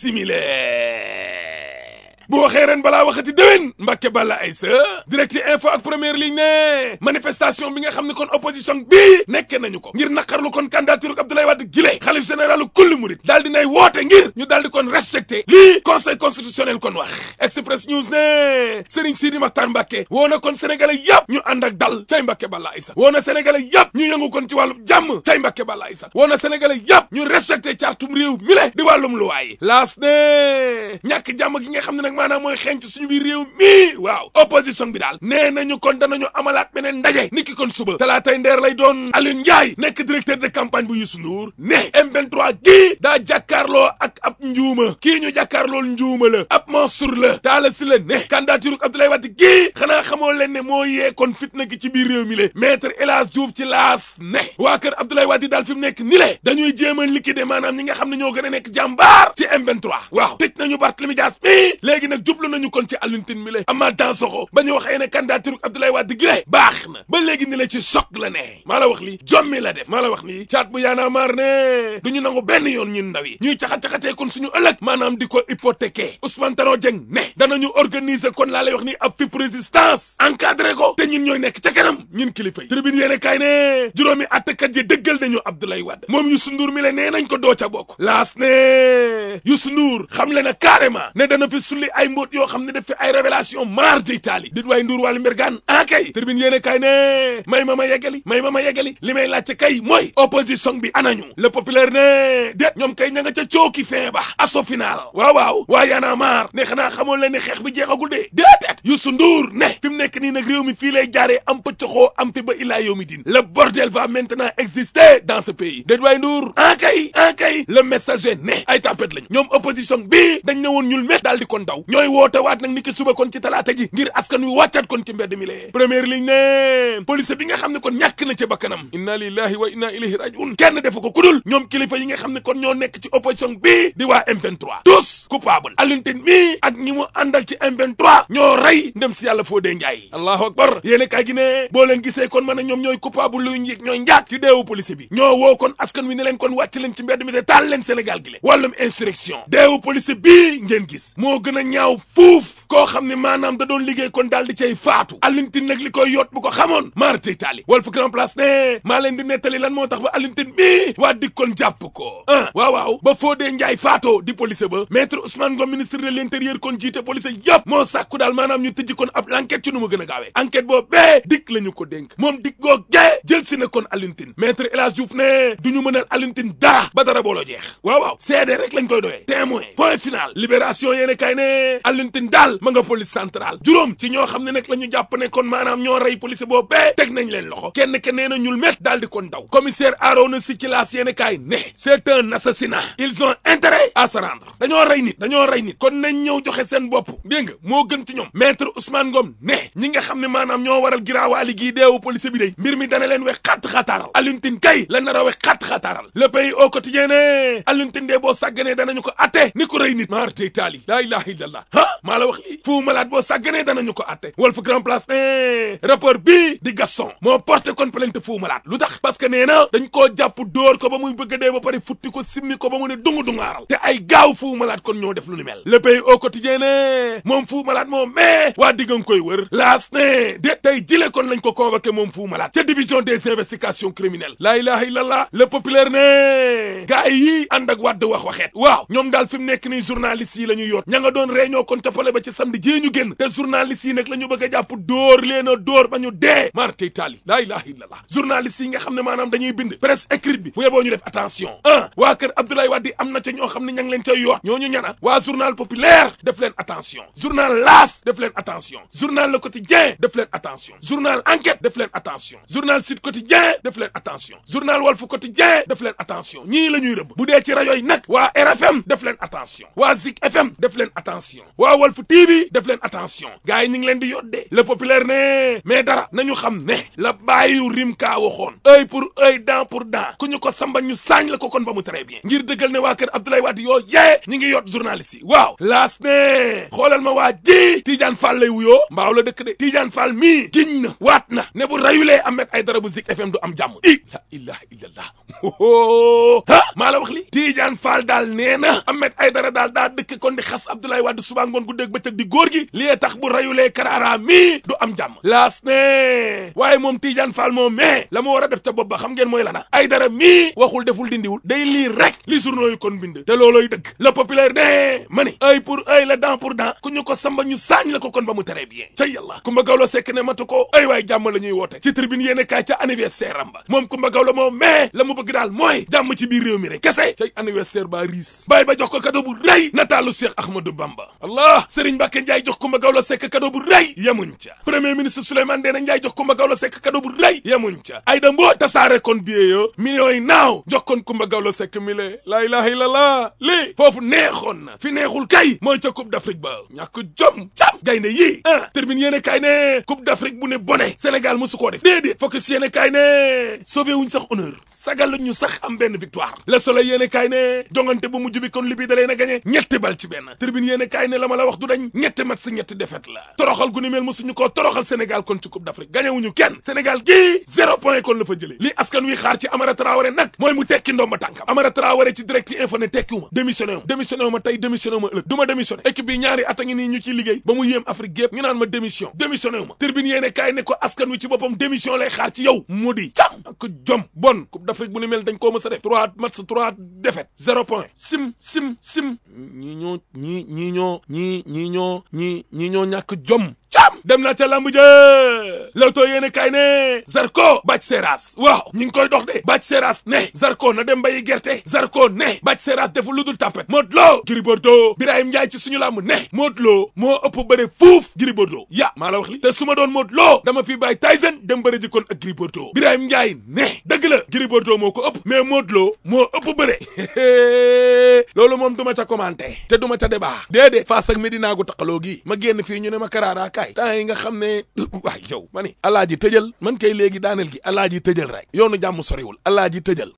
simile bu waxee ren balaa waxati déwén Mbàkke Balla Aysa direct info ak première ligne ne manifestation bi nga xam ne kon opposition bi nekke nañu ko ngir naqarlu kon candidature Abdoulaye Wade gile xalif généralu kulli murit daal di nay woote ngir ñu daal di kon respecté lii conseil constitutionnel kon wax express news ne Serigne Sidi Makhtar Mbàkke woo na kon sénégalais yëpp ñu ànd ak dal cay Mbàkke Balla Aysa woo na sénégalais yëpp ñu yëngu kon ci wàllum jàmm cay Mbàkke Balla Aysa woo na sénégalais yëpp ñu respecté cartum réew mi le di wàllum luwaay laas ne ñàkk jàmm gi nga xam ne nag maanaam mooy xeeñ ci suñu biir réew mi waaw opposition bi daal nee nañu kon danañu amalaat beneen ndaje niki kon suba talaatay ndeer lay doon Alioune Ndiaye nekk directeur de campagne bu Youssou Ndour ne M23 gii daa jàkkaarloo ak ab njuuma kii ñu jàkkaarlool njuuma la ab Mansour la taala si la ne candidature Abdoulaye Wade gii xanaa xamoo leen ne moo yee kon fitna gi ci biir réew mi le maître El Hadj Diouf ci laas ne waa kër Abdoulaye Wade daal fi mu nekk ni le dañuy jéem a liquider maanaam ñi nga xam ne ñoo gën a nekk jàmbaar ci M23 waaw tëj nañu Barthélémy Dias mi léegi nag jublu nañu kon ci Alioune Tine mi le Amath Dansokho ba ñu waxee ne candidature Abdoulaye Wade gi le baax na ba léegi ni la ci choc la ne maa la wax li jommi la def maa la wax ni caat bu yaanaa maar ne duñu nangu benn yoon ñun ndaw yi ñuy caxat-caxatee kon suñu ëllëg maanaam di ko hypothéquer Ousmane Tanor Dieng ne danañu organiser kon laa lay wax ni ab fipp résistance encadré ko te ñun ñooy nekk ca kanam ñun kilifa yi tribune yéene kaay ne juróomi attekat yi dëggal nañu Abdoulaye Wade moom Youssou Ndour mi le nee nañ ko doo ca bokk laas ne Youssou Ndour xam le na carrément ne dana fi sulli ay mbóot yoo xam ne def fi ay révélation mar d'Italie dit waay Ndour wàllu mbergaan ah kay tribune yéene kaay ne may ma ma yeggali may ma ma yeggali li may laajte kay mooy opposition bi anañu le populaire ne déet ñoom kay ña nga ca cooki fin ba asso final waaw waaw waa yaana maar ne xanaa xamoon leen ne xeex bi jeexagul de déedéet Youssou Ndour ne fi mu nekk nii nag réew mi fii lay jaaree am pëccaxoo am fi ba illaa yow mi din le bordel va maintenant exister dans ce pays déet waay Ndour ah kay ah kay le messager ne ay tapet lañu ñoom opposition bi dañ ne woon ñul met daal di kon daw ñooy woote waat nag ni ki suba kon ci talaata ji ngir askan wi wàccat kon ci mbedd mi lee première ligne ne police bi nga xam ne kon ñàkk na ci bakkanam inna lillahi wa inna ilayhi rajiun kenn defu ko kudul ñoom kilifa yi nga xam ne kon ñoo nekk ci opposition bi di waa M23 tous coupable Alioune Tine mi ak ñi mu àndal ci M23 ñoo rey ndem si yàlla Fodé Ndiaye allahu akbar yéene kaay gi ne boo leen gisee kon mën a ñoom ñooy coupable luy njëkk ñooy njaak ci deewu police bi ñoo woo kon askan wi ne leen kon wàcc leen ci mbedd mi de taal leen Sénégal gi le wàllum insurrection deewu police bii ngeen gis moo gën a ñaaw fuuf koo xam ne maanaam da doon liggéey kon daal di cay faatu Alioune Tine nag li koy yot bu ko xamoon maar tey taali Walf Grand Place ne maa leen di nettali lan moo tax ba Alioune Tine mi waa dik kon jàpp ko ah waaw waaw ba Fodé Ndiaye faatoo di police ba maître Ousmane Ngom ministre de l'intérieur kon jiite police yëpp moo sàkku daal maanaam ñu tëjji kon ab l'enquête ci nu mu gën a gaawee enquête boo bee dik la ñu ko dénk moom dik goo gee jël si na kon Alioune Tine maître El Hadj Diouf ne du ñu mënal Alioune Tine dara ba dara booloo jeex waaw waaw seede rek lañ koy doyee témoin point final libération yéene kay ne Alioune Tine daal ma nga police centrale juróom ci ñoo xam ne nag la ñu jàpp ne kon maanaam ñoo rey police boo bee teg nañ leen loxo kenn ke nee na ñul met daal di kon daw commissaire Arona Sy ci laas yéene kaay ne c'est un assassinat ils ont intérêt à se rendre dañoo rey nit dañoo rey nit kon nañ ñëw joxe seen bopp dégg nga moo gën ci ñoom maître Ousmane Ngom ne ñi nga xam ne maanaam ñoo waral giraawaali gii deewu police bi day mbir mi dana leen wex xatt xataaral Alioune Tine kay la nar a wex xatt xataaral le pays au quotidien ne Alioune Tine dee boo sàgganee danañu ko atte ni ko rey nit maar tey taali laa ilaha illallah ah maa la wax lii fu malade boo sàgganee danañu ko atte Walf Grand Place ne rapport bii di Gaston moo porté kon plainte fu malade lu tax parce que nee na dañ koo jàpp dóor ko ba muy bëgg a dee ba pare futti ko simmi ko ba mu ne dungu dungaaral te ay gaaw fu malade kon ñoo def lu ni mel le pays au quotidien ne moom fu malade moom mais waa diggan koy wër laas ne de tey jile kon lañ ko convoqué moom fu malade ca division des investigations criminelles laa ilaha illallah le populaire ne gars yi ànd ak wàdd wax waxeet waaw ñoom daal fi mu nekk nii journalistes yi la ñu yoot ña nga doon réunion kon toppale ba ci samedi jii ñu génn te journalistes yi nag la ñu bëgg a jàpp dóor leen a dóor ba ñu dee mar tey taali laa ilaha illallah journalistes yi nga xam ne maanaam dañuy bind presse écrite bi bu yeboo ñu def attention ah waa kër Abdoulaye Wade am na ca ñoo xam ne ña ngi leen cay yoot ñooñu ñana waa journal populaire def leen attention journal L'As def leen attention journal Le Quotidien def leen attention journal Enquête def leen attention journal Sud Quotidien def leen attention journal Walf Quotidien def leen attention ñii la ñuy rëbb bu dee ci rajo yi nag waa RFM def leen attention waa Zik FM def leen attention waa Walf TV def leen attention gars yi ñu ngi leen di yoddee le populaire ne mais dara nañu xam ne la bàyyu rim kaa waxoon œil pour œil dent pour dent ku ñu ko samba ñu saañ la ko kon ba mu très bien ngir dëggal ne waa kër Abdoulaye Wade yoo yee ñi ngi yot journaliste yi waaw laas ne xoolal ma waa ji Tidiane Fall lay wuyoo mbaaw la dëkk de Tidiane Fall mii giñ na waat na ne bu rayulee Ahmed Aïdara bu Zik FM du am jàmm i la ilaha illallah ha maa la wax li Tidiane Fall daal nee na na Ahmed Aïdara daal daa dëkk kon di xas Abdoulaye Wade suba ngoon gu dégg bëccëg di góor gi lii tax bu rayulee Karara mi du am jàmm laas ne waaye moom Tidiane Fall moom mais la mu war a def ca bopp ba xam ngeen mooy lana Aïdara mi waxul deful dindiwul day lii rek li journaux yi kon bind te looloy dëgg le populaire ne ma ni œil pour œil la dent pour dent ku ñu ko samba ñu saañ la ko kon ba mu très bien ca yàlla Kumba Gawlo Sekk ne matu ko ay waay jàmm la ñuy woote ci tribune yéene kaay ca anniversaire am ba moom Kumba Gawlo moom mais la mu bëgg daal mooy jàmm ci biir réew mi rek kese cay anniversaire ba riis bàyyi ba jox ko cadeau bu rëy nataalu Cheikh Ahmadou Bamba allah Serigne Mbacke Ndiaye jox Kumba Gawlo Sekk cadeau bu rëy yemuñ ca premier ministre Souleymane Ndéné Ndiaye jox Kumba Gawlo Sekk cadeau bu rëy yemuñ ca Aïda Mbodj tasaare kon billet yo millions yi naaw jox kon Kumba Gawlo Sekk mi le laa ilaha illallah lii foofu neexoon na fi neexul kay mooy ca Coupe d'Afrique ba ñàkk jom cam gaynde yii ah termine yéene kaay ne Coupe d'Afrique bu ne bone Sénégal mosu koo def déedéet focus yéene kaay ne sauvé wuñ sax honneur sagal la ñu sax am benn victoire Le Soleil yéene kaay ne jongante bu mujj bi kon Libye da leen a gagné ñetti bal ci benn tribune yéene kaay ne la ma la wax du dañ ñetti match ñetti défaite la toroxal gu ni mel mosuñu koo toroxal Sénégal kon ci Coupe d'Afrique gagné wuñu kenn Sénégal gii zéro point kon la fa jëlee li askan wi xaar ci Amara Traoré nag mooy mu tekki ndomba tànkam Amara Traoré ci direct info ne tekkiwuma démissionné ma démissionné ma tey démissionné ma ëllëg du ma démissionné équipe bi ñaari at a ngi nii ñu ciy liggéey ba mu yéem Afrique gépp ñu naan ma démission démissionné wu ma tribune yéene kaay ne ko askan wi ci boppam démission lay xaar ci yow mu di cam ak jom bon Coupe d'Afrique bu ni mel dañ koo mës a def trois match trois défaite zéro point sim sim sim ñii ñoo ñii ñii ñoo ñii ñii ñoo ñii ñii ñoo ñàkk jom cam dem na ca lamb ja lawtoo yéene kaay ne Zarko bàcc seeraas waaw ñi ngi koy dox de bàcc seeraas ne Zarko na dem bayi gerte Zarko ne bàcc seeraas defu lu dul tapet Modou Lo Gris Bordeaux Birahim Ndiaye ci suñu lamb ne Modou Lo moo ëpp bëre fuuf Gris Bordeaux ya maa la wax li te su ma doon Modou Lo dama fi bàyyi Tyson dem bëre ji kon ak Gris Bordeaux Birahim Ndiaye ne dëgg la Gris Bordeaux moo ko ëpp mais Modou Lo moo ëpp bëre loolu moom duma ca commenté te duma ca débat déedéet Fass ak Medina gu taqaloo gi ma génn fii ñu ne ma Karara kaay temps yi nga xam ne waay yow ma ni alaaji tëjal man kay léegi daaneel gi alaaji tëjal rek yoonu jàmm soriwul alaaji tëjal